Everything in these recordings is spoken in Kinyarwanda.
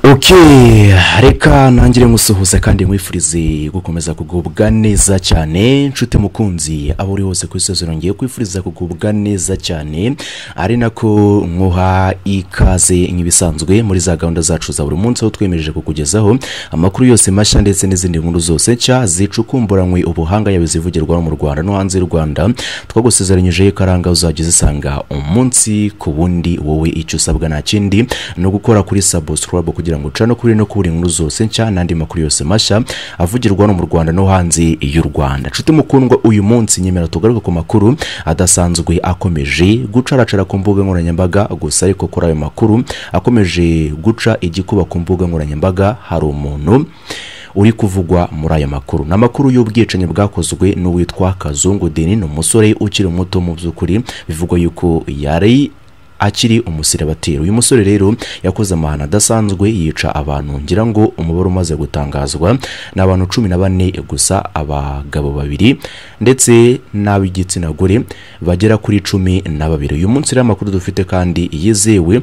oke reka ntangire musuhuza kandi mwifurize gukomeza kugubwa neza cyane inshuti mukunzi aho uri hose ku isozi nongeye kwifuriza kugubwa neza cyane ari nako nkuha ikaze nk'ibisanzwe muri za gahunda zacu za buri munsi aho twemereje kukugezaho amakuru yose mashya ndetse n'izindi nkuru zose nshya zicukumburanywe ubuhanga yawe zivugirwa mu rwanda no hanze y'u rwanda twagusezeranyije karanga uzajya uzisanga umunsi ku wundi wowe icyo usabwa nta kindi ni ugukora kuri sabusikurabo kugira ngo ucane kuri no kubura inkuru zose nshya n'andi makuru yose mashya avugirwa no mu rwanda no hanze y'u rwanda nshuti mukundwa uyu munsi nyemera tugaruke ku makuru adasanzwe akomeje gucaracara ku mbuga nkoranyambaga gusa ariko kuri ayo makuru akomeje guca igikuba ku mbuga nkoranyambaga hari umuntu uri kuvugwa muri aya makuru ni amakuru y'ubwicanyi bwakozwe n'uwitwa kazungu deni ni umusore ukiri muto mu by'ukuri bivugwa yuko yari akiri umusiribateri uyu musore rero yakoze amahano adasanzwe yica abantu ngira ngo umubare umaze gutangazwa ni abantu cumi na bane gusa abagabo babiri ndetse n'ab'igitsina gore bagera kuri cumi na babiri uyu munsi rero amakuru dufite kandi yizewe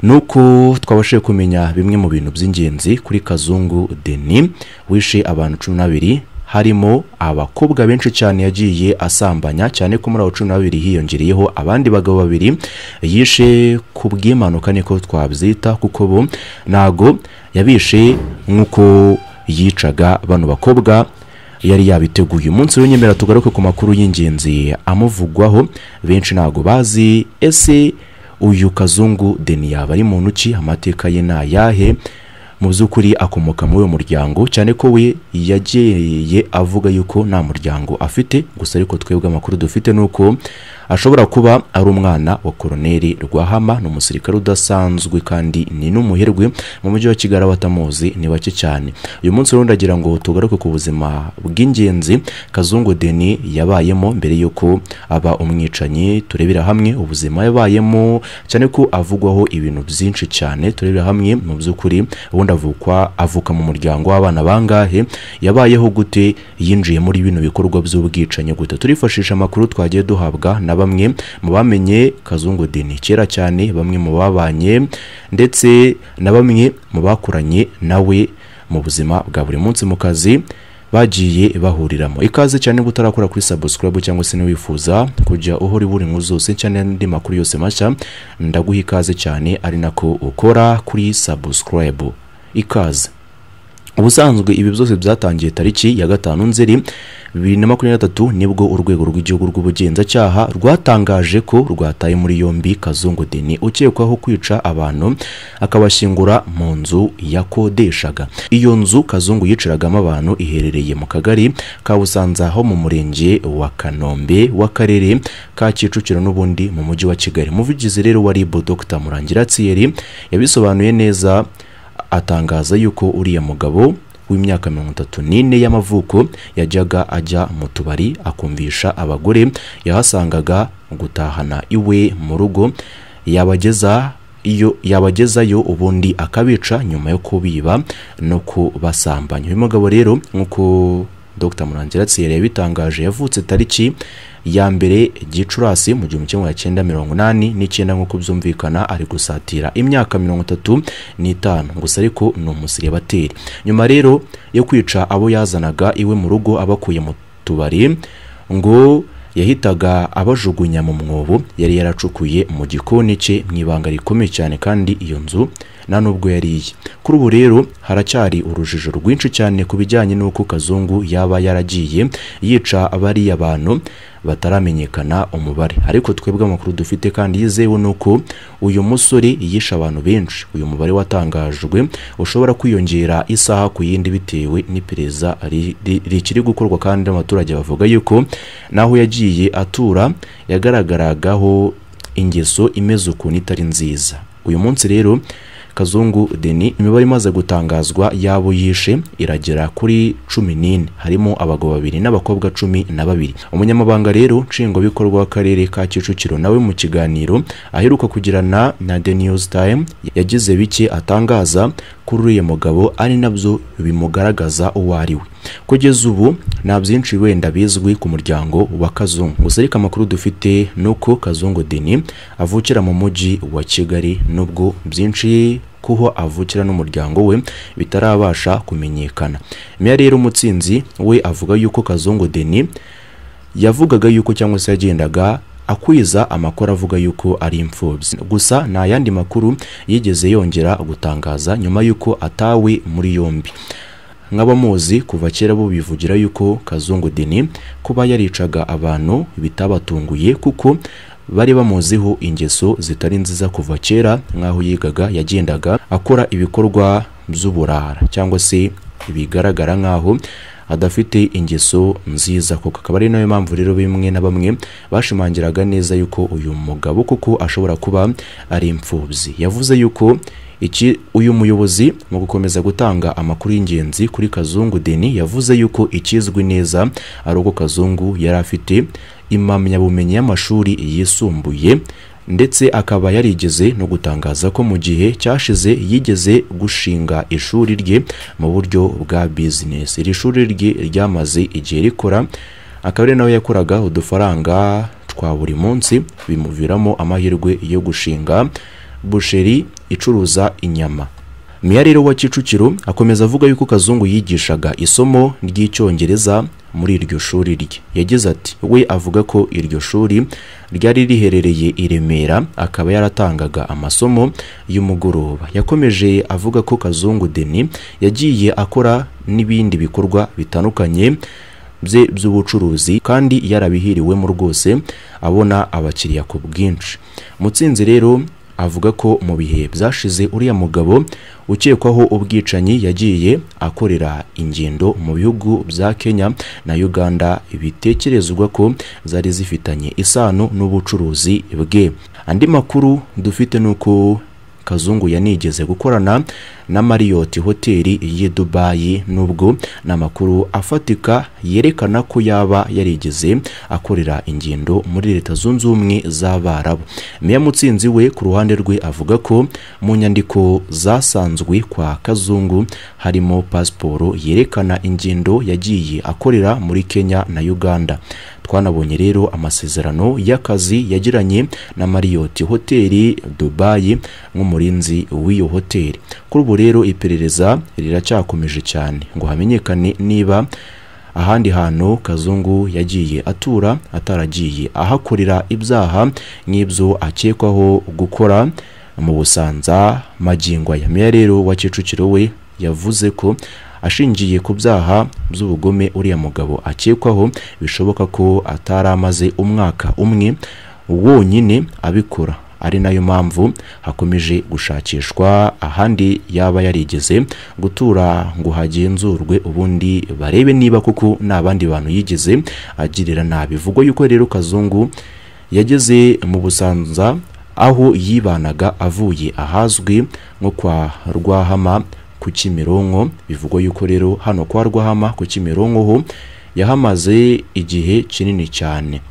nuko twabashije kumenya bimwe mu bintu by'ingenzi kuri kazungu deni wishe abantu cumi n'abiri harimo abakobwa benshi cyane yagiye asambanya cyane ko muri abo cumi n'abiri hiyongereyeho abandi bagabo babiri yishe ku bw'impanuka niko twabyita kuko bo ntago yabishe nk'uko yicaga bano bakobwa yari yabiteguye umunsi w'inyemerera tugaruke ku makuru y'ingenzi amuvugwaho benshi ntago bazi ese uyu kazungu deni yaba ari muntu ki amateka ye ni ayahe mu by'ukuri akomoka muri uwo muryango cyane ko we yagiye avuga yuko nta muryango afite gusa ariko twebwe amakuru dufite ni uko ashobora kuba ari umwana wa koroneri rwahama ni umusirikare udasanzwe kandi ni n'umuherwe mu mujyi wa kigali abatamuzi ni bake cyane uyu munsi rero ndagira ngo tugaruke ku buzima bw'ingenzi kazungu deni yabayemo mbere y'uko aba umwicanyi turebera hamwe ubuzima yabayemo cyane ko avugwaho ibintu byinshi cyane turebera hamwe mu by'ukuri ubundi avukwa avuka mu muryango w'abana bangahe yabayeho gute yinjiye muri bino bikorwa by'ubwicanyi gute turifashisha amakuru twagiye duhabwa na bamwe mu bamenye kazungu deni kera cyane bamwe mu babanye ndetse na bamwe mu bakoranye nawe mu buzima bwa buri munsi mu kazi bagiye bahuriramo ikaze cyane niba utarakora kuri sabusikarabu cyangwa se niwifuza kujya uhora ibura inkuru zose cyane n'andi makuru yose mashya ndaguha ikaze cyane ari nako ukora kuri sabusikarabu ikaze ubusanzwe ibi byose byatangiye tariki ya gatanu nzeri bibiri na makumyabiri na gatatu nibwo urwego rw'igihugu rw'ubugenzacyaha rwatangaje ko rwataye muri yombi kazungu deni ukekwaho kwica abantu akabashyingura mu nzu yakodeshaga iyo nzu kazungu yicaragamo abantu iherereye mu kagari ka busanza ho mu murenge wa kanombe w'akarere ka kicukiro n'ubundi mu mujyi wa kigali umuvugizi rero wa ribu dr murangira tsiyeri yabisobanuye neza atangaza yuko uriya mugabo w'imyaka mirongo itatu n'ine y'amavuko yajyaga ajya mu tubari akumvisha abagore yahasangaga gutahana iwe mu rugo yabageza iyo yabagezayo ubundi akabica nyuma yo kubiba no kubasambanya uyu mugabo rero nk'uko dr murangira tsiyeri yabitangaje yavutse tariki ya mbere gicurasi mu gihumbi kimwe magana cyenda mirongo inani n'icyenda nk'uko byumvikana ari gusatira imyaka mirongo itatu n'itanu gusa ariko ni umusiribateri nyuma rero yo kwica abo yazanaga iwe mu rugo abakuye mu tubari ngo yahitaga abajugunya mu mwobo yari yaracukuye mu gikoni cye mu ibanga rikomeye cyane kandi iyo nzu nta nubwo yariye kuri ubu rero haracyari urujijo rwinshi cyane ku bijyanye n'uko kazungu yaba yaragiye yica abariya bantu bataramenyekana umubare ariko twebwe amakuru dufite kandi yizewe ni uko uyu musore yishe abantu benshi uyu mubare watangajwe ushobora kwiyongera isaha ku yindi bitewe n'iperereza rikiri gukorwa kandi n'abaturage bavuga yuko n'aho yagiye atura yagaragaragaho ingeso imeze ukuntu itari nziza uyu munsi rero kazungu deni imibare imaze gutangazwa y'abo yishe iragera kuri cumi n'ine harimo abagabo babiri n'abakobwa cumi na babiri umunyamabanga rero nshingwabikorwa w'akarere ka kicukiro nawe mu kiganiro aheruka kugirana na the news time yagize bike atangaza kuri uriya mugabo ari nabyo bimugaragaza uwo ari we kugeza ubu nta byinshi wenda bizwi ku muryango wa kazungu gusa ariko amakuru dufite ni uko kazungu deni avukira mu mujyi wa kigali nubwo byinshi kuho avukira n'umuryango we bitarabasha kumenyekana meya rero umutsinzi we avuga yuko kazungu deni yavugaga yuko cyangwa se yagendaga akwiza amakuru avuga yuko ari imfubyi gusa nta yandi makuru yigeze yongera gutangaza nyuma y'uko atawe muri yombi nk'abamuzi kuva kera bo bivugira yuko kazungu deni kuba yaricaga abantu bitabatunguye kuko bari bamuziho ingeso zitari nziza kuva kera nk'aho yigaga yagendaga akora ibikorwa by'uburara cyangwa se bigaragara nk'aho adafite ingeso nziza koko akaba ari nayo mpamvu rero bimwe na bamwe bashimangiraga neza yuko uyu mugabo kuko ashobora kuba ari imfubyi yavuze yuko iki uyu muyobozi mu gukomeza gutanga amakuru y'ingenzi kuri kazungu deni yavuze yuko ikizwi neza ari uko kazungu yari afite impamyabumenyi y'amashuri yisumbuye ndetse akaba yarigeze no gutangaza ko mu gihe cyashize yigeze gushinga ishuri rye mu buryo bwa bizinesi iri shuri rye ryamaze igihe rikora akaba ari nawe yakoraga udufaranga twa buri munsi bimuviramo amahirwe yo gushinga busheri icuruza inyama meya rero wa kicukiro akomeza avuga yuko kazungu yigishaga isomo ry'icyongereza muri iryo shuri rye yagize ati we avuga ko iryo shuri ryari riherereye i remera akaba yaratangaga amasomo y'umugoroba yakomeje avuga ko kazungu deni yagiye akora n'ibindi bikorwa bitandukanye bye by'ubucuruzi kandi yarabihiriwemo rwose abona abakiriya ku bwinshi mutsinzi rero avuga ko mu bihe byashize uriya mugabo ukekwaho ubwicanyi yagiye akorera ingendo mu bihugu bya kenya na uganda bitekerezwa ko zari zifitanye isano n'ubucuruzi bwe andi makuru dufite ni uko kazungu yanigeze gukorana na mariyoti hoteli y'i dubayi nubwo ni amakuru afatika yerekana ko yaba yarigeze akorera ingendo muri leta zunze ubumwe z'abarabu meya mutsinzi we ku ruhande rwe avuga ko mu nyandiko zasanzwe kwa kazungu harimo pasiporo yerekana ingendo yagiye akorera muri kenya na uganda twanabonye rero amasezerano y'akazi yagiranye na mariyoti hoteli dubayi nk'umurinzi w'iyo hoteli kuri ubu rero iperereza riracyakomeje cyane ngo hamenyekane niba ahandi hantu kazungu yagiye atura ataragiye ahakorera ibyaha nk'ibyo akekwaho gukora mu busanza magingo ya meya rero wa kicukiro we yavuze ko ashingiye ku byaha by'ubugome uriya mugabo akekwaho bishoboka ko atari amaze umwaka umwe wonyine abikora ari nayo mpamvu hakomeje gushakishwa ahandi yaba yarigeze gutura ngo hagenzurwe ubundi barebe niba kuko n'abandi bantu yigeze agirira nabi vuga yuko rero kazungu yageze mu busanza aho yibanaga avuye ahazwi nko kwa rwahama ku kimironko bivugwa yuko rero hano kwa rwahama ku kimironko ho yahamaze igihe kinini cyane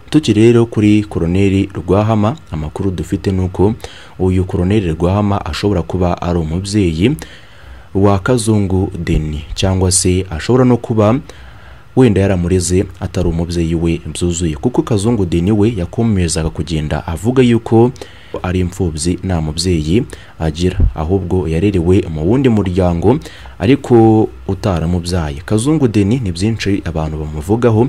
tuki rero kuri koroneri rwahama amakuru dufite ni uko uyu koroneri rwahama ashobora kuba ari umubyeyi wa kazungu deni cyangwa se ashobora no kuba wenda yaramureze atari umubyeyi we byuzuye kuko kazungu deni we yakomezaga kugenda avuga yuko ari imfubyi nta mubyeyi agira ahubwo yarerewe mu wundi muryango ariko utaramubyaye kazungu deni ni byinshi abantu bamuvugaho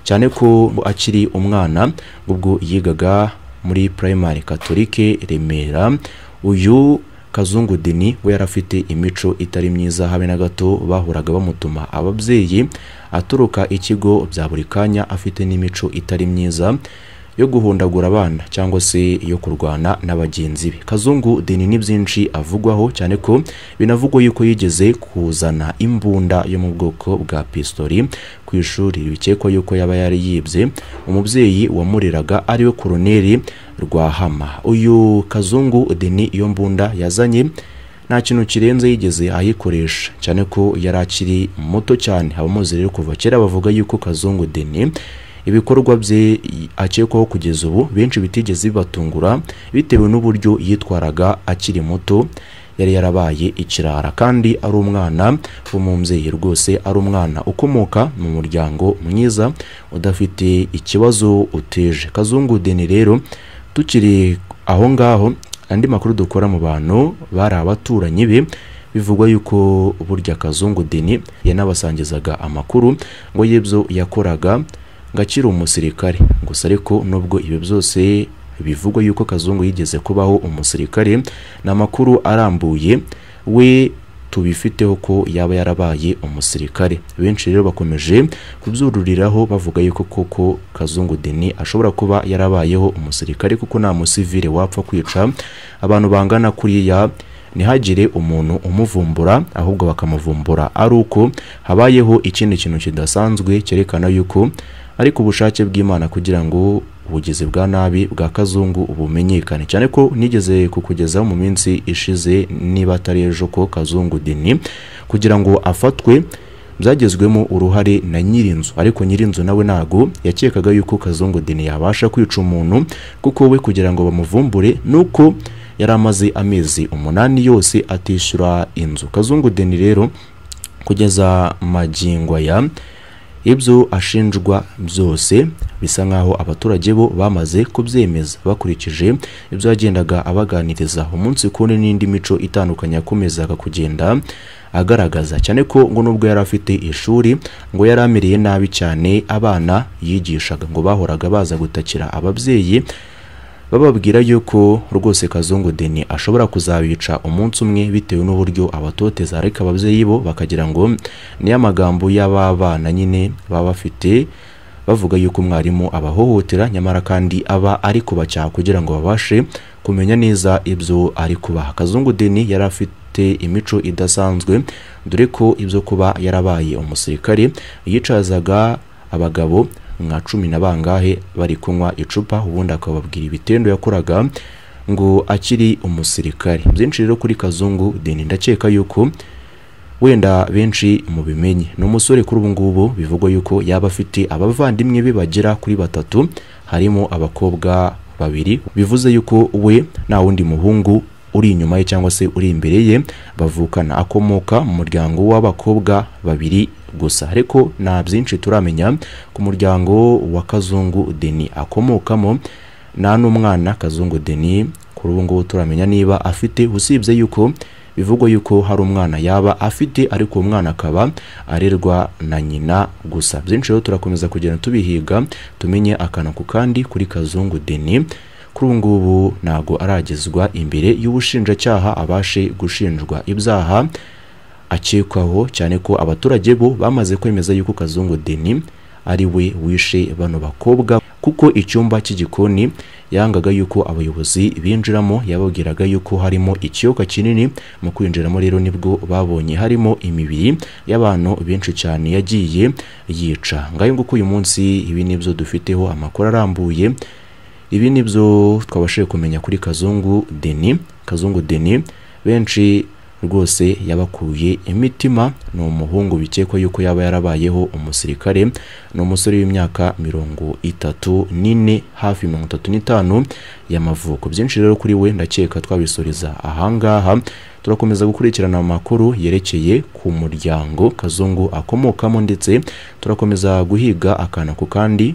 cyane ko akiri umwana ubwo yigaga muri primary katolike remera uyu kazungu deni we yari afite imico itari myiza habe na gato bahuraga bamutuma ababyeyi aturuka ikigo bya buri kanya afite n'imico itari myiza yo guhundagura abana cyangwa se yo kurwana na bagenzi be kazungu deni ni byinshi avugwaho cyane ko binavugwa yuko yigeze kuzana imbunda yo mu bwoko bwa pistori ku ishuri bikekwa yuko yaba yari yibye umubyeyi wamureraga ariwe koroneri rwahama uyu kazungu deni iyo mbunda yazanye nta kintu kirenze yigeze ayikoresha cyane ko yari akiri muto cyane abamuzi rero kuva kera bavuga yuko kazungu deni ibikorwa bye akekwaho kugeza ubu benshi bitigeze bibatungura bitewe n'uburyo yitwaraga akiri muto yari yarabaye ikirara kandi ari umwana w'umubyeyi rwose ari umwana ukomoka mu muryango mwiza udafite ikibazo utije kazungu deni rero tukiri aho ngaho andi makuru dukora mu bantu bari abaturanyi be bivugwa yuko burya kazungu deni yanabasangizaga amakuru ngo y'ibyo yakoraga ngo akiri umusirikare gusa ariko nubwo ibi byose bivugwa yuko kazungu yigeze kubaho umusirikare ni amakuru arambuye we tubifiteho ko yaba yarabaye umusirikare benshi rero bakomeje kubyururiraho bavuga yuko koko kazungu deni ashobora kuba yarabayeho umusirikare kuko nta musivire wapfa kwica abantu bangana kuriya ntihagire umuntu umuvumbura ahubwo bakamuvumbura ari uko habayeho ikindi kintu kidasanzwe cyerekana yuko ariko ubushake bw'imana kugira ngo ubugizi bwa nabi bwa kazungu bumenyekane cyane ko nigeze kukugezaho mu minsi ishize niba atari ejo ko kazungu deni kugira ngo afatwe byagezwemo uruhare na nyirinzu ariko nyirinzu nawe ntago yakekaga yuko kazungu deni yabasha kwica umuntu kuko we kugira ngo bamuvumbure nuko yari amaze amezi umunani yose atishyura inzu kazungu deni rero kugeza magingo aya ibyo ashinjwa byose bisa nk'aho abaturage bo bamaze kubyemeza bakurikije ibyo yagendaga abaganiriza umunsi kune n'indi mico itandukanye yakomezaga kugenda agaragaza cyane ko ngo nubwo yari afite ishuri ngo yari amereye nabi cyane abana yigishaga ngo bahoraga baza gutakira ababyeyi bababwira yuko rwose kazungu deni ashobora kuzabica umunsi umwe bitewe n'uburyo abatoteza ariko ababyeyi bo bakagira ngo niyo amagambo y'aba bana nyine baba bafite bavuga yuko umwarimu abahohotera nyamara kandi aba ari kubacyaha kugira ngo babashe kumenya neza ibyo ari kubaha kazungu deni yari afite imico idasanzwe dore ko ibyo kuba yarabaye umusirikare yicazaga abagabo nka cumi na bangahe bari kunywa icupa ubundi akababwira ibitendo yakoraga ngo akiri umusirikare byinshi rero kuri kazungu deni ndakeka yuko wenda benshi mubimenye ni umusore kuri ubu ngubu bivugwa yuko yaba afite abavandimwe be bagera kuri batatu harimo abakobwa babiri bivuze yuko we nta wundi muhungu uri inyuma ye cyangwa se uri imbere ye bavukana akomoka mu muryango w'abakobwa babiri gusa ariko nta byinshi turamenya ku muryango wa kazungu deni akomokamo nta n'umwana kazungu deni kuri ubu ngubu turamenya niba afite usibye yuko bivugwa yuko hari umwana yaba afite ariko uwo mwana akaba arerwa na nyina gusa byinshi rero turakomeza kugenda tubihiga tumenye akantu ku kandi kuri kazungu deni kuri ubu ngubu ntabwo aragezwa imbere y'ubushinjacyaha abashe gushinjwa ibyaha akekwaho cyane ko abaturage bo bamaze kwemeza yuko kazungu deni ari we wishe bano bakobwa kuko icyumba cy'igikoni yangaga yuko abayobozi binjiramo yababwiraga yuko harimo ikiyoka kinini mu kwinjiramo rero nibwo babonye harimo imibiri y'abantu benshi cyane yagiye yica ngayo nguko uyu munsi ibi nibyo dufiteho amakuru arambuye ibi nibyo twabashije kumenya kuri kazungu deni kazungu deni benshi rwose yabakuye imitima ni umuhungu bikekwa yuko yaba yarabayeho umusirikare ni umusore w'imyaka mirongo itatu n'ine hafi mirongo itatu n'itanu y'amavuko byinshi rero kuri we ndakeka twabisoreza ahangaha turakomeza gukurikirana amakuru yerekeye ku muryango kazungu akomokamo ndetse turakomeza guhiga akana ku kandi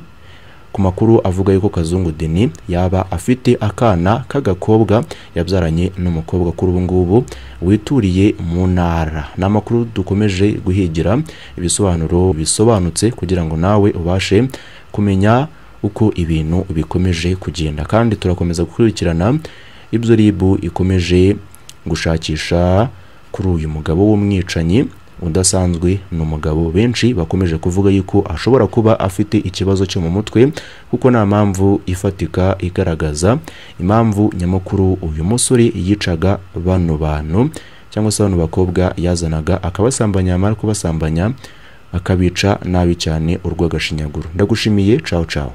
ku makuru avuga yuko kazungu deni yaba afite akana k'agakobwa yabyaranye n'umukobwa kuri ubu ngubu wituriye mu ntara ni amakuru dukomeje guhigira ibisobanuro bisobanutse kugira ngo nawe ubashe kumenya uko ibintu bikomeje kugenda kandi turakomeza gukurikirana ibyo ribu ikomeje gushakisha kuri uyu mugabo w'umwicanyi udasanzwe ni umugabo benshi bakomeje kuvuga yuko ashobora kuba afite ikibazo cyo mu mutwe kuko nta mpamvu ifatika igaragaza impamvu nyamukuru uyu musore yicaga bano bantu cyangwa se bano bakobwa yazanaga akabasambanya amara kubasambanya akabica nabi cyane urw'agashinyaguro ndagushimiye cawo cawo